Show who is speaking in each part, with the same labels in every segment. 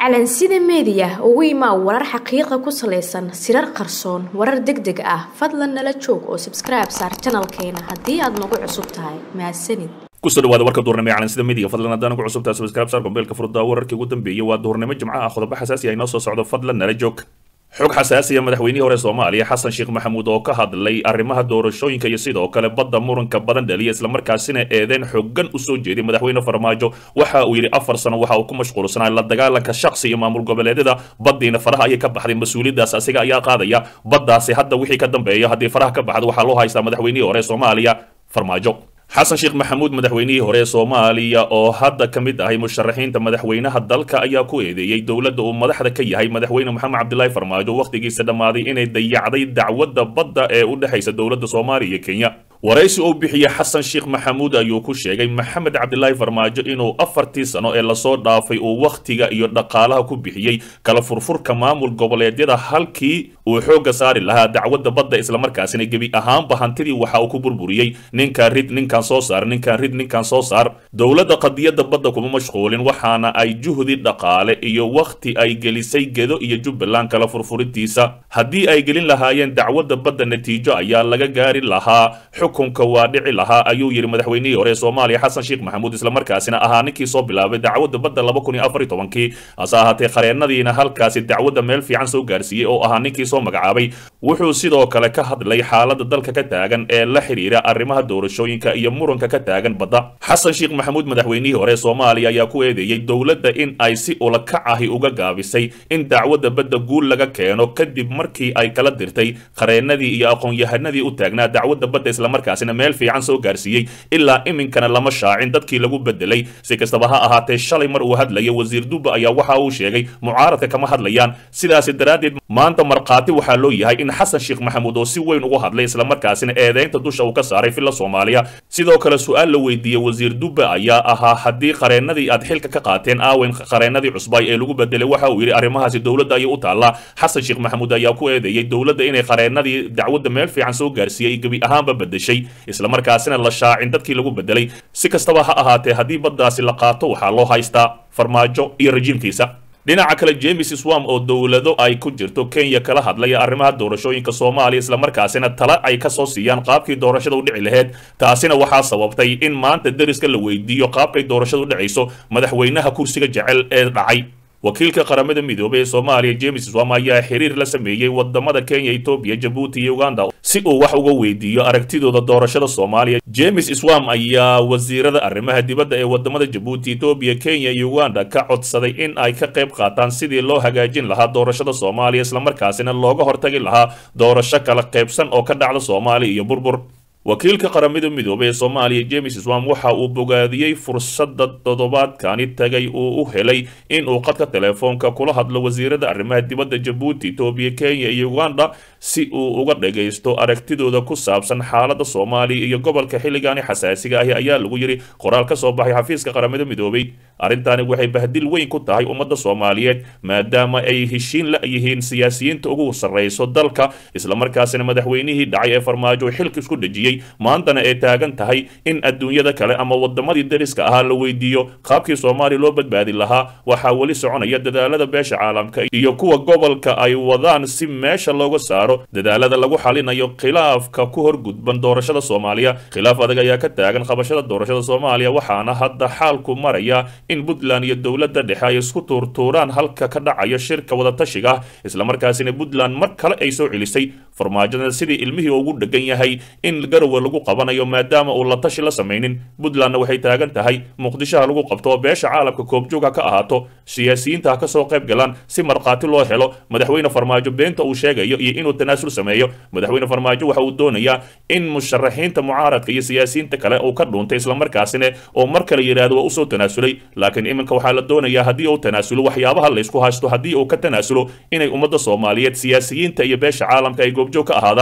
Speaker 1: calansida meediya ugu imaa warar xaqiiqa ku salaysan sirar qarsoon warar deg deg ah fadlan nala joog oo sabskribe saar janalkeena haddii aad nagu cusub tahay mahadsanid
Speaker 2: kusoo dhawaada warka duurnimo ee calansida media fadlan haddaan ugu cusubtahay subscribe saar kombeelka furdaa wararkii ugu dambeeyay waa duurnimo jimco ah qodobo xasaasi ah inoo soo socdo fadlan nala joog xog xasaasiya madaxweynihii hore soomaaliya xasan sheekh maxamuud oo ka hadlay arrimaha doorashooyinka iyo sidoo kale badda muranka badan dhaliya islamarkaasina eedeyn xooggan usoo jeeday madaxweyne farmaajo waxa uu yidhi afar sano waxa uu ku mashquulsanaa la dagaalanka shaksi iyo maamul goboleedyada baddiina faraha ayay ka baxday mas-uuliyaddaas asiga ayaa qaadaya baddaasi hadda wixii ka dambeeya haddii faraha ka baxdo waxaa loo haystaa madaxweynihii hore soomaaliya farmaajo xasan sheekh maxamuud madaxweynihii hore ee soomaaliya oo hadda ka mid ahay musharaxiinta madaxweynaha dalka ayaa ku eedeeyey dowladda uu madaxda ka yahay madaxweyne moxamed cabdilaahi farmaajo wakhtigiisa dhammaaday inay dayacday dacwadda badda ee u dhexaysa dowladda soomaaliya iyo kenya waraysi uu bixiyey xasan sheekh maxamuud ayuu ku sheegay maxamed cabdilaahi farmaajo inuu afartii sano ee lasoo dhaafay uu wakhtiga iyo dhaqaalaha ku bixiyey kala furfurka maamul goboleedyada halkii uu xoogga saari lahaa dacwadda badda islamarkaasina gebi ahaanba hantidii waxa uu ku burburiyey ninkan rid ninkan soo saar ninkan rid ninkan soo saar dowladda qadiyadda badda kuma mashquulin waxaana ay juhdi dhaqaale iyo wakhti ay gelisay gedo iyo jubbaland kala furfurintiisa haddii ay gelin lahaayeen dacwadda badda natiijo ayaa laga gaari lahaa xukunka waa dhici lahaa ayuu yidhi madaxweynihii hore ee soomaaliya xasan sheekh maxamuud islamarkaasina ahaa ninkii soo bilaabay dacwadda badda laba kun iyo afar iyo tobankii hase ahaatee qareennadiina halkaasi dacwadda meel fiican soo gaarsiiyey oo ahaa ninkii soo magacaabay wuxuu sidoo kale ka hadlay xaaladda dalka ka taagan ee la xidhiira arrimaha doorashooyinka iyo muranka ka taagan badda xasan sheekh maxamuud madaxweynihii hore ee soomaaliya ayaa ku eedeeyey dowladda in ay si ulakac ahi uga gaabisay in dacwadda badda guul laga keeno kadib markii ay kala dirtay qareennadii iyo aqoon-yahanadii u taagnaa dacwadda badda islamarkaasina meel fiican soo gaarsiiyey ilaa iminkana lama shaacin dadkii lagu bedelay si kastaba ha ahaatee shalay mar uu hadlaya wasiir dubba ayaa waxa uu sheegay mucaaradka kama hadlayaan sidaasi daraaddeed maanta markhaati waxaa loo yahay in xasan sheekh maxamuud oo si weyn ugu hadlay islamarkaasina eedeynta dusha uu ka saaray filla soomaaliya sidoo kale su-aal la weydiiyey wasiir dubba ayaa ahaa haddii qareennadii aad xilka ka qaateen aawen qareennadii cusbay ee lagu bedelay waxa uu yidhi arrimahaasi dowladda ayay u taallaa xasan sheekh maxamuud ayaa ku eedeeyey dowladda inay qareennadii dacwadda meel fiican soo gaarsiiyey gebi ahaanba bedeshay islamarkaasina la shaacin dadkii lagu bedelay si kastaba ha ahaatee haddii baddaasi la qaato waxaa loo haystaa farmaajo iyo rajiimkiisa dhinaca kale james swam oo dowlado ay ku jirto kenya kala hadlaya arrimaha doorashooyinka soomaaliya islamarkaasina tala ay ka soo siiyaan qaabkii doorashada u dhici laheyd taasina waxaa sababtay in maanta deriska la weydiiyo qaabkay doorashada u dhacayso madaxweynaha kursiga jecel ee dhacay wakiilka qaramada midoobay ee soomaaliya james swam ayaa xiriir la sameeyey wadamada kenya etoobiya jabuuti iyo uganda si uu wax uga weydiiyo aragtidooda doorashada soomaaliya james swam ayaa wasiirada arrimaha dibadda ee wadamada jabuuti etoobiya kenya iyo uganda ka codsaday in ay ka qayb qaataan sidii loo hagaajin lahaa doorashada soomaaliya islamarkaasina looga hortagi lahaa doorasho kala qaybsan oo ka dhacda soomaaliya iyo burbur wakiilka qaramada midoobay ee soomaaliya james swam waxa uu bogaadiyey fursadda toddobaadkani tagay uu u helay in uu qadka teleefoonka kula hadlo wasiirada arrimaha dibadda jabuuti etoobiya kenya iyo uganda si uu uga dhagaysto aragtidooda ku saabsan xaaladda soomaaliya iyo gobolka xilligaani xasaasiga ahi ayaa lagu yidhi qoraal ka soo baxay xafiiska qaramada midoobay arrintani waxay bahdil weyn ku tahay ummadda soomaaliyeed maadaama ay heshiin la yihiin siyaasiyiinta ugu sarrayso dalka islamarkaasina madaxweynihii dhacay ee farmaajo xilka isku dhejiyey maantana ay taagan tahay in adduunyada kale ama wadamadii dariska ahaa la weydiiyo qaabkii soomaaliya loo badbaadi lahaa waxaa weli soconaya dadaalada beesha caalamka iyo kuwa gobolka ay wadaan si meesha looga saaro dadaalada lagu xalinayo khilaafka ku horgudban doorashada soomaaliya khilaaf adag ayaa ka taagan qabashada doorashada soomaaliya waxaana hadda xaalku maraya in puntland iyo dowladda dhexe ay isku tuurtuuraan halka ka dhacayo shirka wadatashiga islamarkaasina puntland mar kale ay soo celisay farmaajada sidii ilmihii ugu dhegan yahay in garowe lagu qabanayo maadaama uu la tashi la samaynin puntlandna waxay taagan tahay muqdishoha lagu qabto oo beesha caalamka koobjoog ha ka ahaato siyaasiyiinta ha ka soo qayb galaan si markhaati loo helo madaxweyne farmaajo beenta uu sheegayo iyo inuu tanaasul sameeyo madaxweyne farmaajo waxa uu doonayaa in musharaxiinta mucaaradka iyo siyaasiyiinta kale uu ka dhuuntay islamarkaasina oo mar kale yidhaahdo waa usoo tanaasulay laakiin iminka waxaa la doonayaa haddii uu tanaasulo waxyaabaha laysku haysto haddii uu ka tanaasulo inay ummadda soomaaliyeed siyaasiyiinta iyo beesha caalamka ay goobjoog ka ahaadaan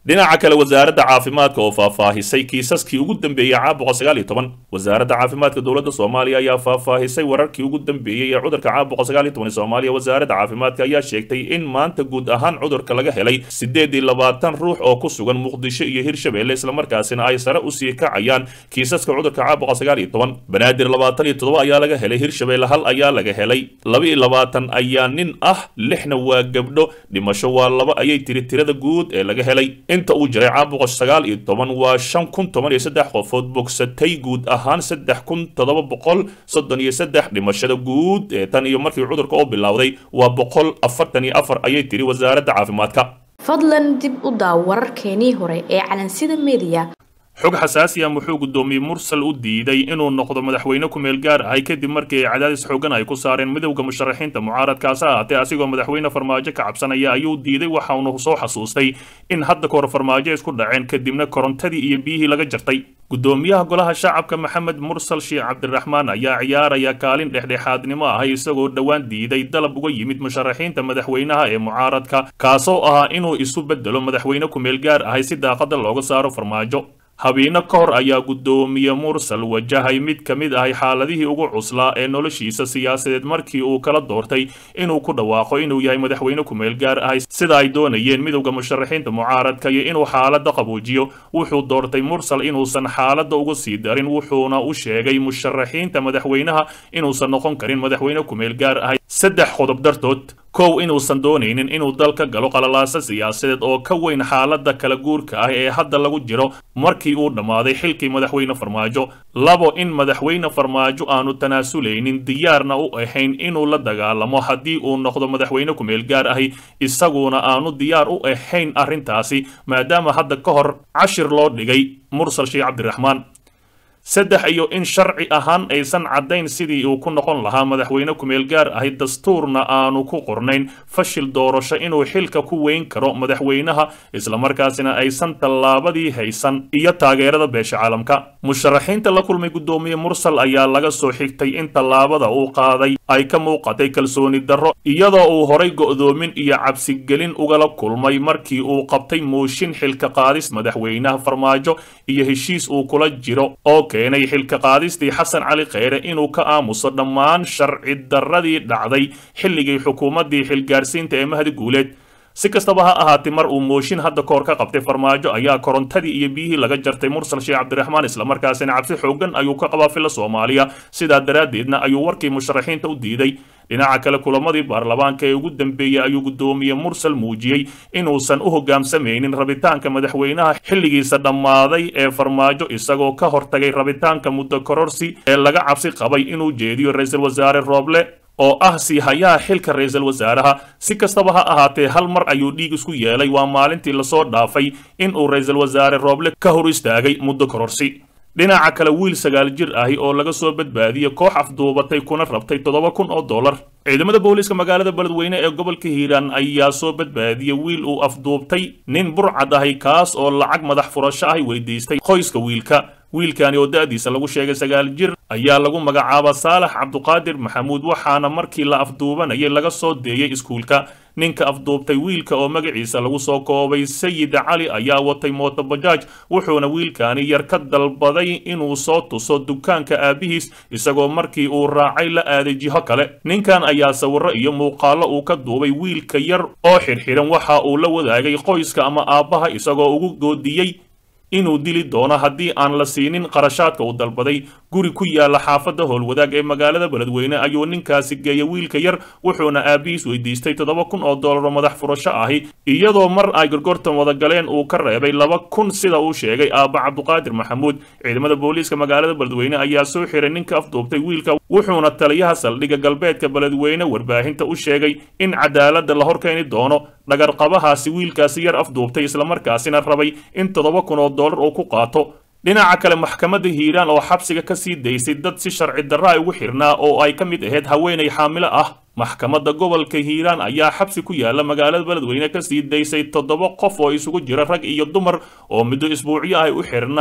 Speaker 2: dhinaca kale wasaaradda caafimaadka oo faahfaahisay kiisaskii ugu dambeeyey caabuqa sagaal iyo toban wasaaradda caafimaadka dowladda soomaaliya ayaa faahfaahisay wararkii ugu dambeeyey ee cudurka caabuqa sagaal iyo toban ee soomaaliya wasaaradda caafimaadka ayaa sheegtay in maanta guud ahaan cudurka laga helay siddeed iyo labaatan ruux oo ku sugan muqdisho iyo hirshabeelle islamarkaasina ay sare usii kacayaan kiisaska cudurka caabuqa sagaal iyo toban banaadir labaatan iyo toddoba ayaa laga helay hirshabeelle hal ayaa laga helay laba iyo labaatan ayaa nin ah lixna waa gabdho dhimasho waa laba ayay tiri tirada guud ee laga helay inta uu jiray caabuqa sagaal iyo toban waa shan kun toban iyo saddex qofood bogsatay guud ahaan saddex kun toddoba boqol soddon iyo saddex dhimashada guud ee tan iyo markii cudurka oo bilowday waa boqol afartan iyo afar ayay tiri wasaaradda caafimaadka
Speaker 1: fadlan dib u daaw wararkeenii hore ee calansida mediya
Speaker 2: xog xasaasi ah muxuu guddoomiye mursal u diiday inuu noqdo madaxweyne ku-meel gaar ahay kadib markii ay cadaadis xoogan ay ku saareen midowda musharaxiinta mucaaradkaas ha ahaatee asigoo madaxweyne farmaajo ka cabsanaya ayuu diiday waxaunu soo xasuustay in hadda kahor farmaajo isku dhaceen kadibna korontadii iyo biyihii laga jartay guddoomiyaha golaha shacabka maxamed mursal sheekh cabdiraxmaan ayaa ciyaaraya kaalin dhexdhexaadnimo ahay isagoo dhowaan diiday dalab uga yimid musharaxiinta madaxweynaha ee mucaaradka kaasoo ahaa inuu isu bedelo madaxweyne ku-meel gaar ahay si daaqada looga saaro farmaajo habeeno ka hor ayaa guddoomiye mursal wajahay mid ka mid ahay xaaladihii ugu cuslaa ee noloshiisa siyaasadeed markii uu kala doortay inuu ku dhawaaqo inuu yahay madaxweyne ku-meel gaar ahay sida ay doonayeen midowda musharaxiinta mucaaradka iyo inuu xaaladda qabuujiyo wuxuu doortay mursal inuusan xaaladda uga sii darin wuxuuna u sheegay musharaxiinta madaxweynaha inuusan noqon karin madaxweyne ku-meel gaar ahay saddex qodob dartood kow inuusan doonaynin inuu dalka galo qalalaasa siyaasadeed oo ka weyn xaaladda kala guurka ah ee hadda lagu jiro markii uu dhammaaday xilkii madaxweyne farmaajo labo in madaxweyne farmaajo aanu tanaasulaynin diyaarna u ahayn inuu la dagaalamo haddii uu noqdo madaxweyne ku-meel gaar ahi isaguna aanu diyaar u ahayn arrintaasi maadaama hadda ka hor cashir loo dhigay mursal sheekh cabdiraxmaan saddex iyo in sharci ahaan aysan caddayn sidii uu ku noqon lahaa madaxweyne ku-meel gaar ahi dastuurna aanu ku qornayn fashil doorasho inuu xilka ku weyn karo madaxweynaha islamarkaasina aysan tallaabadii haysan iyo taageerada beesha caalamka musharaxiinta la kulmay guddoomiye mursal ayaa laga soo xigtay in tallaabada uu qaaday ay ka muuqatay kalsooni darro iyadoo uu horay go'doomin iyo cabsigelin ugala kulmay markii uu qabtay mooshin xilka qaadis madaxweynaha farmaajo iyo heshiis uu kula jiro oo keenay xilka qaadistii xasan cali kheyre inuu ka aamuso dhammaan sharci darradii dhacday xilligii xukuumaddii xilgaarsiinta ee mahdi guuleed si kastaba ha ahaatee mar uu mooshin hadda kahor ka qabtay farmaajo ayaa korontadii iyo biyihii laga jartay mursal sheekh cabdiraxmaan islamarkaasina cabsi xoogan ayuu ka qabaa fila soomaaliya sidaa daraaddeedna ayuu warkii musharaxiinta u diiday dhinaca kale kulamadii baarlamaanka ee ugu dambeeyey ayuu guddoomiye mursal muujiyey inuusan u hoggaamsamaynin rabitaanka madaxweynaha xilligiisa dhammaaday ee farmaajo isagoo ka hortagay rabitaanka muddo kororsi ee laga cabsi qabay inuu jeediyo ra-iisul wasaare rooble oo ah sii hayaha xilka ra-iisul wasaaraha si kastaba ha ahaatee hal mar ayuu dhiig isku yeelay waa maalintii lasoo dhaafay inuu ra-iisul wasaare rooble ka hor istaagay muddo kororsi dhinaca kale wiil sagaal jir ahi oo laga soo badbaadiyey koox afduubatay kuna rabtay toddoba kun oo dollar ciidamada booliiska magaalada beledweyne ee gobolka hiiraan ayaa soo badbaadiyey wiil uu afduubtay nin burcad ahi kaas oo lacag madax furasho ahi weydiistay qoyska wiilka wiilkani oo da-diisa lagu sheegay sagaal jir ayaa lagu magacaaba saalax cabduqaadir maxamuud waxaana markii la afduubanayay laga soo deeyey iskuulka ninka afduubtay wiilka oo magaciisa lagu soo koobay sayid cali ayaa watay mootobajaaj wuxuuna wiilkani yar ka dalbaday inuu soo tuso dukaanka aabihiis isagoo markii uu raacay la aaday jiho kale ninkan ayaa sawirro iyo muuqaallo uu ka duubay wiilka yar oo xidhxidhan waxa uu la wadaagay qoyska ama aabbaha isagoo ugu goodiyey inuu dili doono haddii aan la siinin qarashaadka uu dalbaday guri ku yaala xaafadda howlwadaag ee magaalada beledweyne ayuu ninkaasi geeyay wiilka yar wuxuuna aabihiis weydiistay toddoba kun oo doolaro madax furasho ahi iyadoo mar ay gorgortan wada galeen uu ka reebay laba kun sida uu sheegay aabba cabduqaadir maxamuud ciidamada booliiska magaalada beledweyne ayaa soo xiray ninka afduubtay wiilka wuxuuna taliyaha saldhigga galbeedka beledweyne warbaahinta u sheegay in cadaaladda la horkeeni doono dhagarqabahaasi wiilkaasi yar afduubtay islamarkaasina rabay in toddoba kun oo dollar uu ku qaato dhinaca kale maxkamadda hiiraan oo xabsiga ka sii daysay dad si sharci darra ay ugu xirnaa oo ay ka mid ahayd haweenay xaamilo ah maxkamadda gobolka hiiraan ayaa xabsi ku yaala magaalada beledweyne ka sii daysay toddoba qof oo isugu jira rag iyo dumar oo muddo isbuucyo ay u xirnaa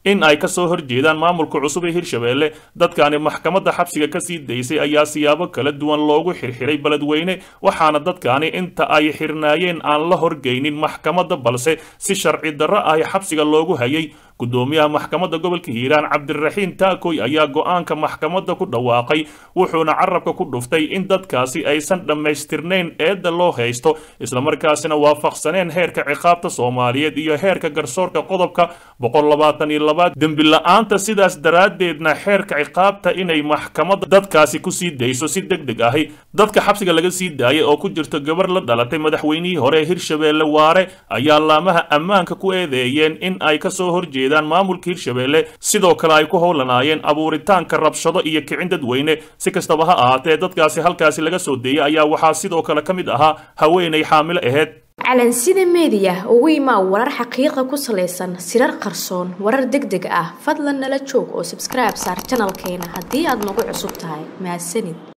Speaker 2: in ay kasoo horjeedaan maamulka cusub ee hirshabeelle dadkani maxkamadda xabsiga kasii daysay ayaa siyaabo kala duwan loogu xirxiray beledweyne waxaana dadkani inta ay xirnaayeen aan la horgeynin maxkamadda balse si sharci darro ah xabsiga loogu hayay gudoomiyaha maxkamadda gobolka hiiraan cabdiraxiin taakoy ayaa go-aanka maxkamadda ku dhawaaqay wuxuuna carabka ku dhuftay in dadkaasi aysan dhammaystirnayn eedda loo haysto islamarkaasina waafaqsaneen heerka ciqaabta soomaaliyeed iyo heerka garsoorka qodobka dembi la-aanta sidaas daraaddeedna xeerka ciqaabta inay maxkamadda dadkaasi kusii dayso si deg deg ahi dadka xabsiga laga sii daayay oo ku jirto gabar la dhalatay madaxweynihii hore ee hirshabeelle waare ayaa laamaha ammaanka ku eedeeyeen in ay kasoo horjeedaan maamulka hirshabeelle sidoo kale ay ku howlanaayeen abuuritaanka rabshado iyo kicin dadweyne si kastaba ha ahaatee dadkaasi halkaasi laga soo deeyay ayaa waxaa sidoo kale ka mid ahaa haweenay xaamilo aheyd
Speaker 1: calansida meediya ugu imaa warar xaqiiqa ku salaysan sirar qarsoon warar deg deg ah fadlan nala joog oo sabskribe saar janalkeena haddii aad nagu cusub tahay mahadsanid